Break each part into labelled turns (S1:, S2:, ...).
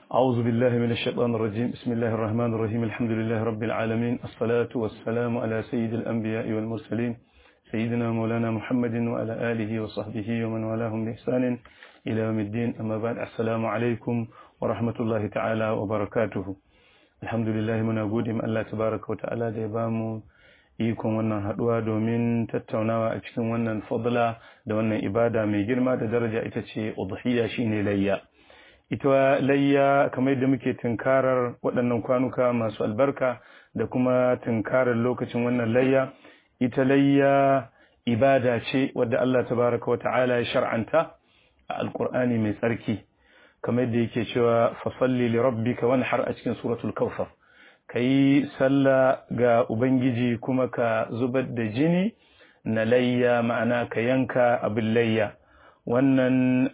S1: أعوذ بالله من الشيطان الرجيم بسم الله الرحمن الرحيم الحمد لله رب العالمين الصلاة والسلام على سيد الأنبياء والمرسلين سيدنا مولانا محمد وعلى آله وصحبه ومن والاهم بإحسان إلى يوم الدين أما بعد السلام عليكم ورحمة الله تعالى وبركاته الحمد لله من أقول الله تبارك وتعالى ديبامو ikon wannan haduwa domin tattaunawa a cikin wannan fadla da wannan ibada mai girma da daraja ita ce udhiyya shine layya ita layya kamar yadda muke tunkarar waɗannan kwanuka masu albarka da kuma tunkarar lokacin wannan layya ita layya ibada ce wadda Allah tabaraka wata'ala ya shar'anta a alkur'ani mai tsarki kamar yadda yake cewa fasalli li rabbika wanhar a cikin suratul kawthar ka yi sallah ga Ubangiji kuma ka zubar da jini na layya ma'ana ka yanka abin layya wannan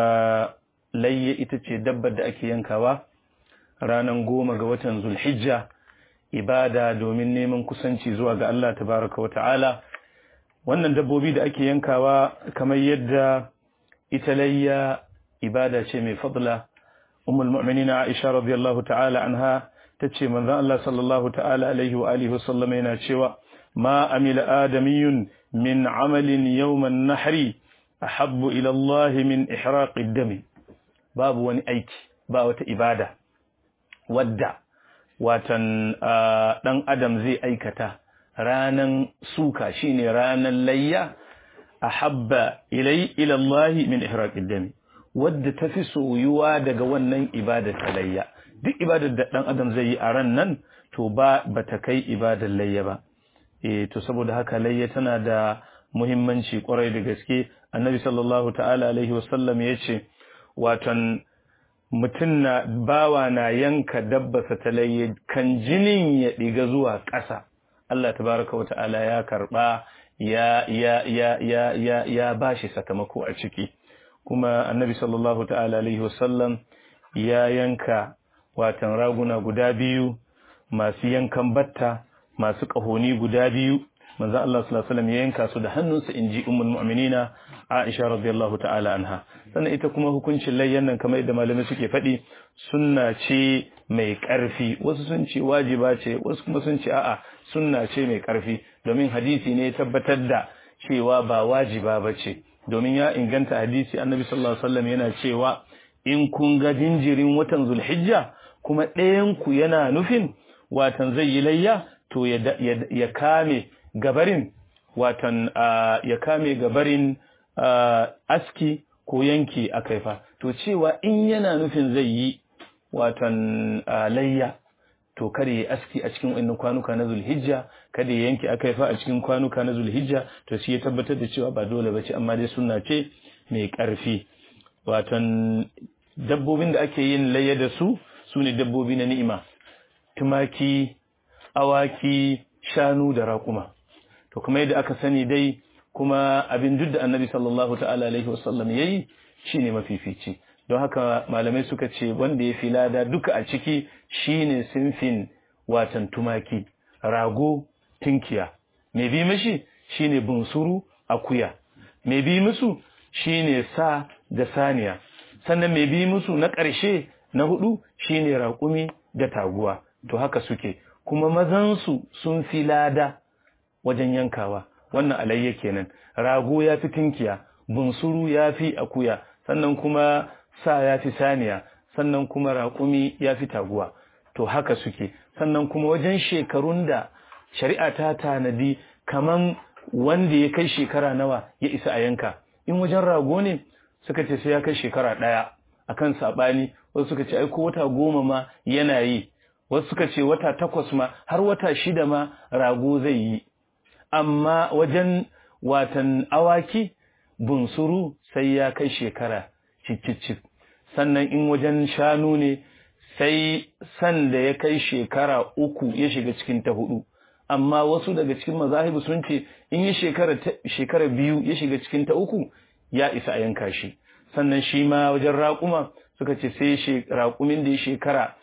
S1: layya ita ce dabbar da ake yankawa ranar goma ga watan zulhijja ibada domin neman kusanci zuwa ga Allah tabaraka wa ta'ala wannan dabbobi da ake yankawa kamar yadda ita layya ibada ce mai fadla ummul mu'minina Aisha radiyallahu ta'ala anha ta ce manzan Allah sallallahu ta'ala alaihi wa alihi wasallam yana cewa ma amila adamiyun min amalin yawman nahri ahabbu ila Allah min ihraqid dami babu wani aiki ba wata ibada wadda watan dan adam zai aikata ranan suka shine ranan layya ahabba ilai ila Allah min ihraqid dami wadda tafi soyuwa daga wannan ibada ta layya duk ibadar da ɗan adam zai yi a ran nan to ba ba ta kai ibadar layya ba e to saboda haka layya tana da muhimmanci kwarai da gaske annabi sallallahu ta'ala alaihi wasallam ya ce watan mutum na bawa na yanka dabbasa ta layya kan jinin ya ɗiga zuwa ƙasa Allah tabaraka wa ta'ala ya karɓa ya ya ya ya ya ya bashi sakamako a ciki kuma annabi sallallahu ta'ala alaihi wasallam ya yanka watan raguna guda biyu masu yankan batta masu ƙahoni guda biyu manzo Allah sallallahu alaihi wasallam ya yanka su da hannunsa inji ummul mu'minina Aisha radiyallahu ta'ala anha sannan ita kuma hukuncin layyan nan kamar yadda malamai suke faɗi sunna ce mai ƙarfi wasu sun ce wajiba ce wasu kuma sun ce a'a sunna ce mai ƙarfi domin hadisi ne tabbatar da cewa ba wajiba ba ce domin ya inganta hadisi annabi sallallahu alaihi wasallam yana cewa in kun ga jinjirin watan zulhijja kuma ɗayanku yana nufin watan zai yi layya to ya kame gabarin watan ya kame gabarin aski ko yanki a kaifa to cewa in yana nufin zai yi watan layya to kada ya aski a cikin wannan kwanuka na zulhijja kada ya yanki a kaifa a cikin kwanuka na zulhijja to shi ya tabbatar da cewa ba dole ba ce amma dai sunna ce mai ƙarfi watan dabbobin da ake yin layya da su su ne dabbobi na ni'ima tumaki awaki shanu da raƙuma to kuma yadda aka sani dai kuma abin duk da annabi sallallahu ta'ala alaihi wasallam yayi shine mafifici don haka malamai suka ce wanda ya fi lada duka a ciki shine sinfin watan tumaki rago tinkiya mai bi mashi shine bunsuru akuya mai bi musu shine sa da saniya sannan mai bi musu na ƙarshe na hudu shine raƙumi da taguwa to haka suke kuma mazansu sun fi lada wajen yankawa wannan alayya kenan rago ya fi tinkiya bunsuru ya fi akuya sannan kuma sa ya fi saniya sannan kuma raƙumi ya fi taguwa to haka suke sannan kuma wajen shekarun da shari'a ta tanadi kaman wanda ya kai shekara nawa ya isa a yanka in wajen rago ne suka ce sai ya kai shekara ɗaya akan saɓani wasu suka ce ai ko wata goma ma yana yi wasu suka ce wata takwas ma har wata shida ma rago zai yi amma wajen watan awaki bunsuru sai ya kai shekara cicicip sannan in wajen shanu ne sai san da ya kai shekara uku ya shiga cikin ta hudu amma wasu daga cikin mazahibu sun ce in yi shekara biyu ya shiga cikin ta uku ya isa a yanka shi sannan shi ma wajen raƙuma suka ce sai raƙumin da ya shekara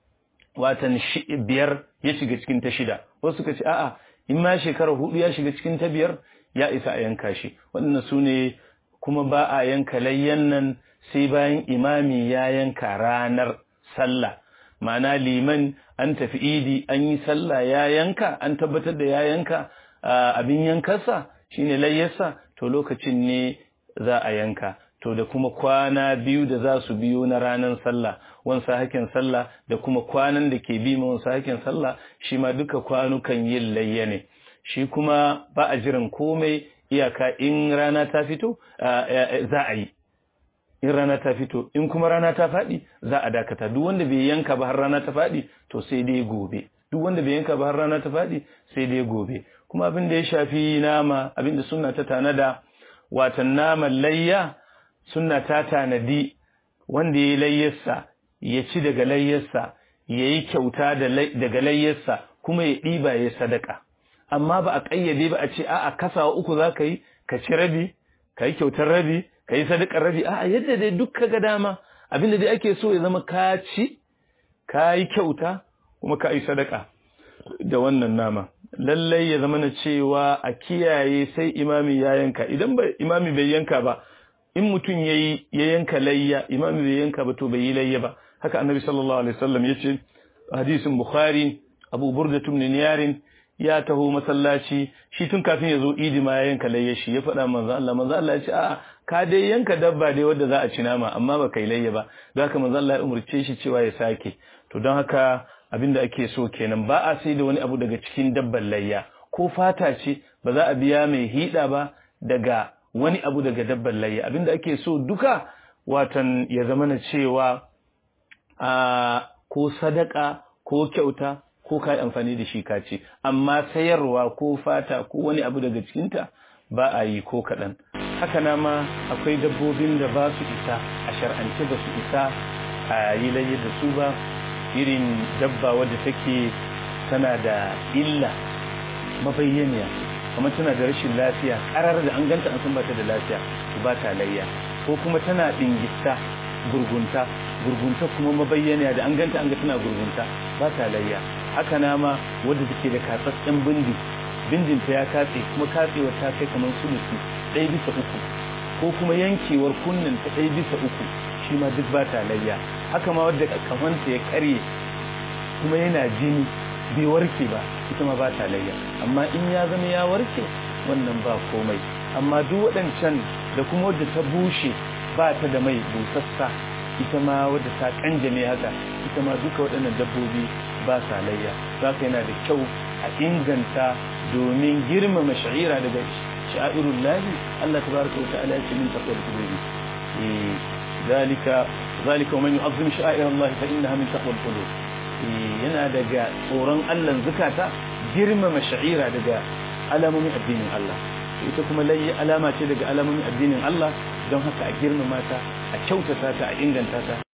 S1: watan biyar ya shiga cikin ta shida wasu suka ce a'a in ma shekara hudu ya shiga cikin ta biyar ya isa a yanka shi waɗannan su ne kuma ba a yanka layyan nan sai bayan imami ya yanka ranar sallah ma'ana liman an tafi idi an yi sallah ya yanka an tabbatar da ya yanka abin yankarsa shine layyarsa to lokacin ne za a yanka to da kuma kwana biyu da za su biyo na ranar sallah wansa hakin sallah da kuma kwanan da ke bi ma wansa hakin sallah shi ma duka kwanukan yin layya ne shi kuma ba a jiran komai iyaka in rana ta fito za a yi in rana ta fito in kuma rana ta faɗi za a dakata duk wanda bai yanka ba har rana ta faɗi to sai dai gobe duk wanda bai yanka ba har rana ta faɗi sai dai gobe kuma abin da ya shafi nama abin da sunna ta tanada watan naman layya sunna ta tanadi wanda ya yi layyarsa ya ci daga layyarsa ya yi kyauta daga layyarsa kuma ya ɗiba ya sadaka amma ba a ƙayyade ba a ce a'a kasawa uku za ka yi ka ci rabi ka yi kyautar rabi ka yi sadakar rabi a'a yadda dai duk ka ga dama abinda dai ake so ya zama ka ci ka yi kyauta kuma ka yi sadaka da wannan nama lallai ya zama na cewa a kiyaye sai imami ya yanka idan ba imami bai yanka ba in mutum ya yi ya yanka layya imami bai yanka ba to bai yi layya ba haka annabi sallallahu alaihi wasallam ya ce hadisin bukhari abu burda tumni niyarin ya taho masallaci shi tun kafin ya zo idi ma ya yanka layya shi ya faɗa manzo Allah manzo Allah ya ce a'a ka dai yanka dabba dai wadda za a ci nama amma ba kai layya ba don haka manzo Allah ya umurce shi cewa ya sake to don haka abinda ake so kenan ba a sai da wani abu daga cikin dabban layya ko fata ce ba za a biya mai hida ba daga wani abu daga dabban layya abinda ake so duka watan ya zama na cewa a ko sadaka ko kyauta ko kai amfani da shi ka ce amma sayarwa ko fata ko wani abu daga cikinta ba a yi ko kaɗan haka na ma akwai dabbobin da ba su isa a shar'ance ba su isa a yi layya da su ba irin dabba wadda take tana da illa mabayyaniya kuma tana da rashin lafiya karar da an ganta an san bata da lafiya ba ta layya ko kuma tana dingista gurgunta gurgunta kuma mabayyaniya da an ganta an ga tana gurgunta ba ta layya haka na ma wadda take da katsatsen bindi bindinta ya katse kuma katsewar ta kai kamar sulusi ɗaya bisa uku ko kuma yankewar kunnen ta ɗaya bisa uku shi ma duk ba ta layya haka ma wadda kamanta ya karye kuma yana jini bai warke ba ita ma ba ta layya amma in ya zama ya warke wannan ba komai amma duk waɗancan da kuma wadda ta bushe ba ta da mai busassa ita ma wadda ta kanjame haka ita ma duka waɗannan dabbobi ba sa layya za ka yana da kyau a inganta domin girmama sha'ira daga sha'irun lahi Allah tabaraka wa ta'ala ya ce min taqwal qulubi ذلك ذلك ومن يعظم شعائر الله فإنها من تقوى القلوب yana daga tsoron Allah zakata girmama sha'ira daga alamomin addinin Allah ita kuma layi alama ce daga alamomin addinin Allah don haka a girmama ta a kyautata ta a inganta ta